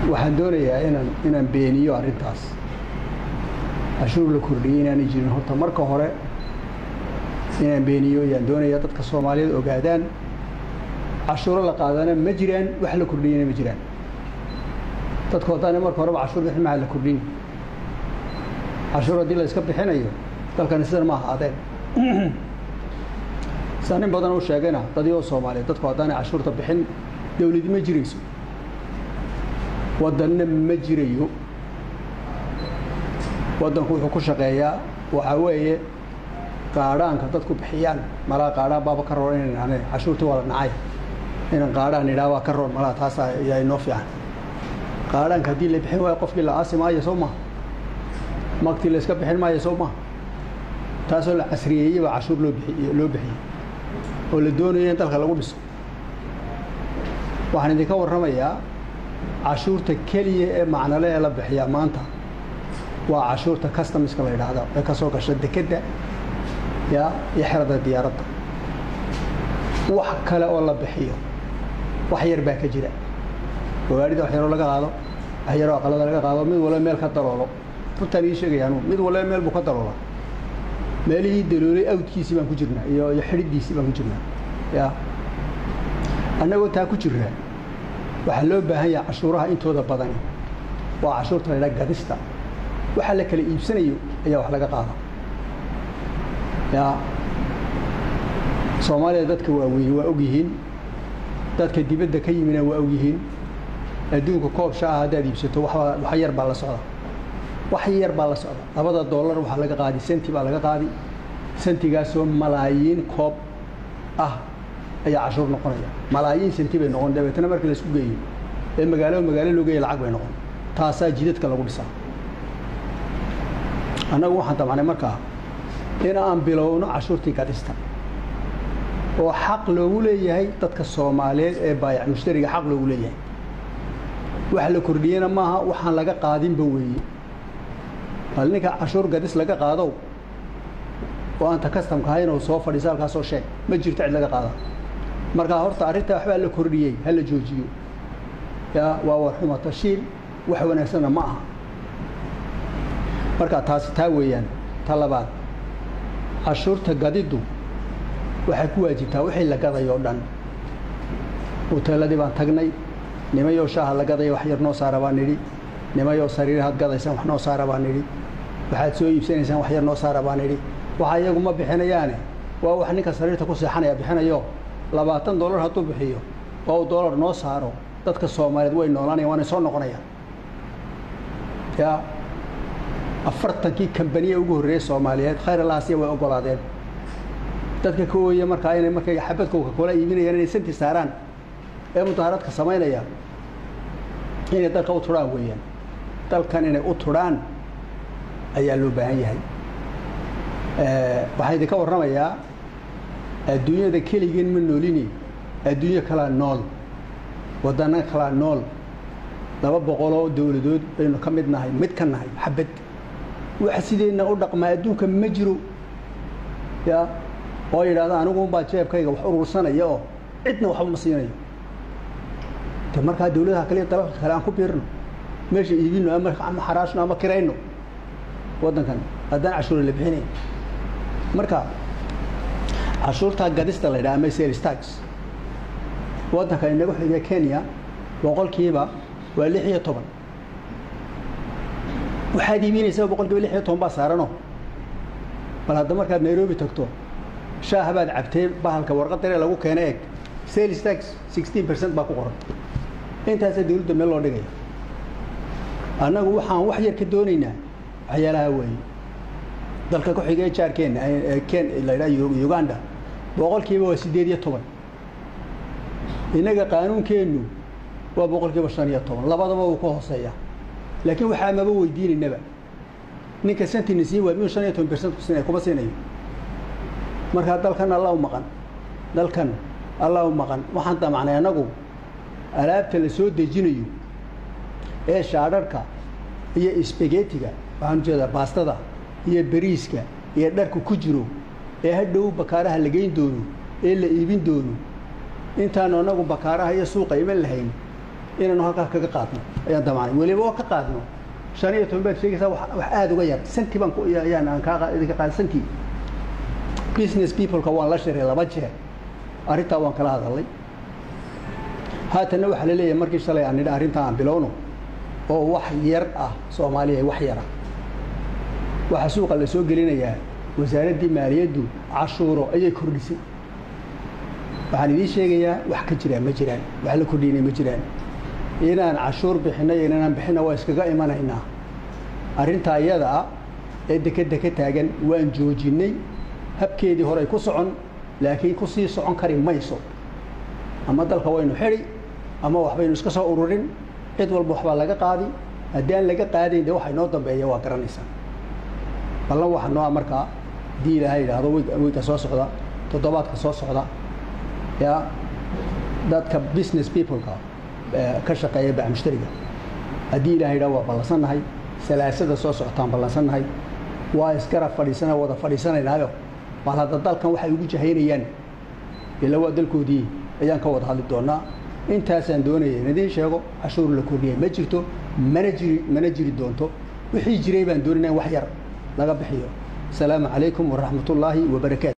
waxaan doonayaa inaan inaan beeniyo arrintaas cashuur la kordhiyey inaanay jirin horta marka hore inaan beeniyo ayaan doonayaa dadka soomaaliyeed ogaadaan cashuuro la qaadana ma jiraan wax la kordhiyana ma jiraan dadku haddaana marka horeba cashuur bixin maha la kordhin cashuur haddii la iska bixinayo dalkani sidan ma ahaadeen saa nin badan u sheegayna dadii soomaaliyeed dadku haddaanay cashuurta bixin dawladi ma jirayso waddanna ma jirayo waddanku wuxuu ku shaqeeyaa waxaa weeye qaadhaanka dadku bixiyaan malaa qaadhaan baaba ka roon inan ane cashuurtii waa la nacay inan qaadhaan idhaa waa ka roon malaa taasa ayaa inoo fiican qaadhaanka haddii la bixin waayo qofkii la aasi maayo soo maha magtii la iska bixin maayo soo maha taasoo la casriyeeyey baa cashuur loo bixiy loo bixiyey oo la doonayo in dalka lagu dhiso waxaan idinka warramayaa cashuurta keliya ee macnale ee la bixiyaa maanta waa cashuurta customiska la yidhaahda ee ka soo gasha dekedda ya iyo xerada diyaaradda wax kale oo la bixiyo wax yar baa ka jira gawaarida wax yaroo laga qaado wax yaroo aqalada laga qaado mid walba meel ka daloolo runtaan ii sheegaya anugu mid walba meel buu ka daloola meelihii daloolay awdkiisii baan ku jirnaa iyo iyo xidhidiisii baan ku jirnaa ya annagoo taa ku jirnaa waxaa loo baahan yahay cashuuraha intooda badani waa cashuurta la ydhaha gadista waxa la kala iibsanayo ayaa wax laga qaada ya soomaaliya dadka waaweyni waa og yihiin dadka dibadda ka yimina waa og yihiin adduunka koob sha ah haddaad iibsato waxbaa wax yar baa la socda wax yar baa la socda labada dollar waxaa laga qaadi senti baa laga qaadi sentigaasoo malaayiin koob ah ayaa cashuur noqonaya malaayiin senti bay noqon dabeetana markii la isku geeyo ee magaalo magaalo loo geeya lacag bay noqon taasaa jidadka lagu dhisaa annagu waxaan damcnay markaa in aan bilowno cashuurtii gadista oo xaq loogu leeyahay dadka soomaaliyeed ee baayac mushtariga xaq loogu leeyahay wax la kordhiyena maaha waxaan laga qaadinba weeye bal ninka cashuur gadis laga qaadow oo aanta kastamka ahayn oo soo fadhiisa halkaasoo sheeg ma jirto cid laga qaada markaa horta arrintaa waxbaa la kordhiyey ha la joojiyo yaa waa warxuma tashiil wax wanaagsanna ma aha marka taasi taa weeyaan ta labaad cashuurta gadiddu waxay ku waajibtaa wixii la gadayo o dhan huteeladii baan tagnay nimayoo shaaha la gadaya wax yar noo saara baan nidhi nimayoo sariirahaad gadaysaan wax noo saara baan nidhi waxaad soo iibsanaysaan wax yar noo saara baan nidhi waxa iyagu ma bixinayaane waa wax ninka sariirta ku seexanaya bixinayo labaatan dollar hadduu bixiyo oo uu dollar noo saaro dadka soomaaliyeed way noolaanayan waanay soo noqonayaan ya afartankii kambaniya ugu horreeyey soomaaliyeed khayr alaasiya way ogolaadeen dadka ka ooya markaa inay markay xabadkooka koola iibinayaan inay santi saaraan ee mudaharaadka samaynaya inay dalka u turhaan weeyaan dalkan inay u turhaan ayaa loo baahan yahay waxaan idinka warramayaa adduunyada keligeen ma noolini adduunyo kalaa nool waddana kalaa nool laba boqoloo dowladood baynu ka mid nahay mid ka nahay xabad wax sideenna u dhaqmaa adduunka ma jiro ya oo yidhahda anigu unbaa jeebkayga wax urursanaya oo cidna waxba ma siinayo de markaa dawladaha kale iyo dalalka kale aan ku biirno meesha iibino ama ama xaraashno ama kirayno waddankan haddaan cashuura la bixinayn marka cashuurtaa gadista la yidhaha ama sales tax waddanka inagu xiga kenya boqolkiiba waa lix iyo toban waxaad iibinaysaa boqolkiiba lix iyo toban baa saarano bal hadda markaad nairobi tagto shaaha baad cabtay bahalka warqad daree lagu keena eeg sales tax sixteen percent baa ku qoran intaasaa dawladda meel loo dhigaya annagu waxaan wax yar ka doonaynaa waxyaalaha weeye dalka ku xigee jaarkeenna ken la yidhaha uganda boqolkiiba waa siddeed iyo toban innaga qaanuunkeennu waa boqolkiiba shan iyo toban labadaba wuu ka hooseeya laakiin waxaa maba weydiinaynaba ninka santina siin waa miyuu shan iyo toban percent ku siinaya kuma siinayo markaa dalkan alla u maqan dalkan alla u maqan waxaan damacnay annagu alaabta la soo dejinayo ee shaadharhka iyo isbagetiga waxaan ujeedaa baastada iyo beriiska iyo dharka ku jiro ee hadhow bakaaraha la geyn doono ee la iibin doono intaanu annagu bakaaraha iyo suuqa iman lahayn inaanu halkaa kaga qaadno ayaan damacnay weliba oo ka qaadno shan iyo toban baad sheegaysaa wax aada uga yar santi baan ayaan aan kaa idinka qaada santi business peopleka waan la shiray laba jeer arrintaa waan kala hadalay haatanna waxaa la leeyahay markii shalay aan nidha arrintaa aan bilowno oo wax yar ah soomaaliya wax yara waxaa suuqa la soo gelinayaa wasaaraddii maaliyaddu cashuuro ayay kordhisay waxaan idiin sheegayaa wax ka jiraan ma jiraan wax la kordhinay ma jiraan inaan cashuur bixinno iyo inaan bixinna waa iskaga imanaynaa arrintaa iyada ah ee dekedda ka taagan waan joojinnay habkeedii horey ku socon laakiin ku sii socon kari mayso ama dalka waynu xidhi ama waxbaynu iska soo ururin cid walba waxbaa laga qaadi haddii aan laga qaadayn dee waxa inoo dambeeya waa garanaysaa ballan waxa noo ah markaa haddii ilaahay yidhaahdo weyga soo socda toddobaadka soo socda yaa dadka business peopleka ka shaqeeya bac mushtariga haddii ilahay yidhahdo waa ballansannahay salaasada soo socotaan ballansannahay waa isgarab fadhiisana wada fadhiisanaynaayo bal hadda dalkan waxay ugu jahaynayaan ila waa dalkoodii ayaan ka wada hadli doonaa intaasaan doonaya in idiin sheego cashuur la kordhiyay ma jirto mana jiri mana jiri doonto wixii jiray baan doonayna in wax yar laga bixiyo asalaamu calaykum waraxmat ullaahi wabarakaatu